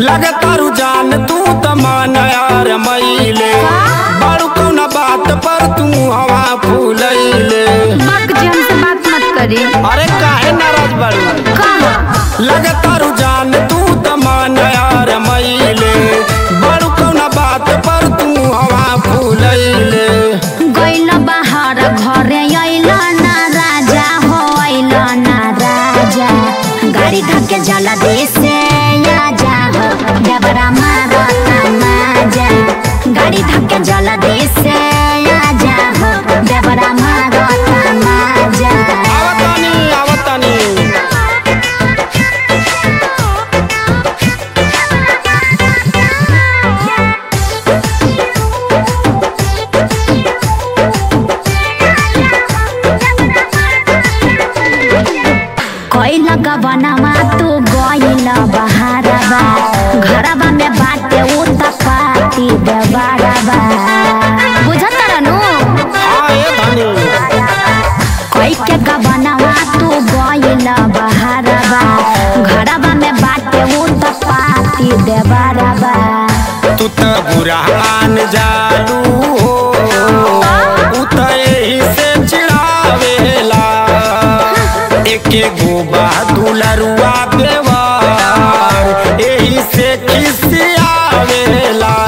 लगतारू जान तू त मन यार मईले बड़ू कौना बात पर तू हवा फूलैले बाप जी हमसे बात मत करी अरे काहे नाराज बड़ू कहा लगतारू जान तू त मन यार मईले बड़ू कौना बात पर तू हवा फूलैले गइल बाहर घरे अइल ना राजा हो अइल ना राजा गाड़ी धक्के जला दे से आजा हो डबरा मारता माजा गाड़ी धक्के जला दे से आजा हो डबरा मारता माजा आवतानी आवतानी कोइल गबनमा तू गइल बहारबा घरबा में बाटे उत पाती देबारबा बुझत रहनु हाँ ए धनी कोई के गबनमा तू गइल बहारबा घरबा में बाटे उत पाती देबारबा तू त बुरा मान जालू हो उ त एही से चिढ़ावेला एके गोबा दुलरुआ देवर एही से खिसियावेला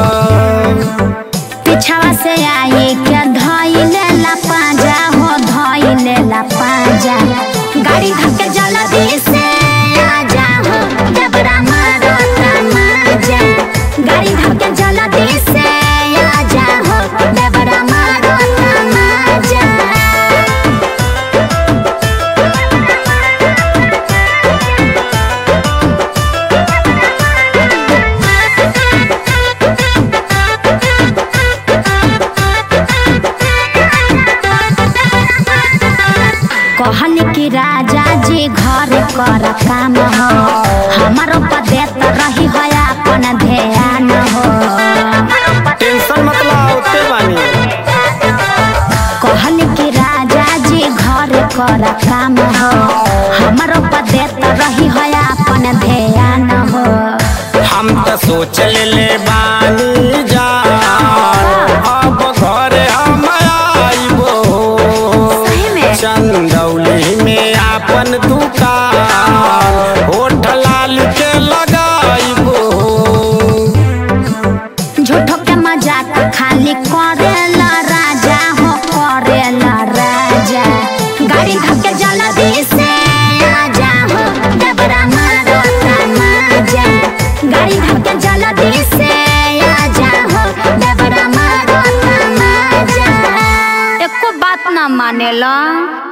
पिछवा से आई के धइले ला पाजा हो धइले ला पाजा गाड़ी धक्के जला दे से आजा हो डबरा मारता माजा गाड़ी धक्के जला दे से आजा हो डबरा मारता माजा कहल कि राजा जी घर कर काम हो हमारो पदेत रही हो अपन ध्यान हो टेंशन मतलब होते बानी कहल कि राजा जी घर कर काम हो हमारो पदेत रही हो अपन ध्यान हो हम त सोच ले बानी जान अब घर हम आइबो सही में? चंदौली में आपन दुकान होठ लाल के लगाइबो झूठो के मजाक खाली करेला राजा हो करेला राजा गाड़ी धक्के जला दे से आजा हो डबरा मारता माजा गाड़ी धक्के जला दे से आजा हो डबरा मारता माजा एको बात ना मानेला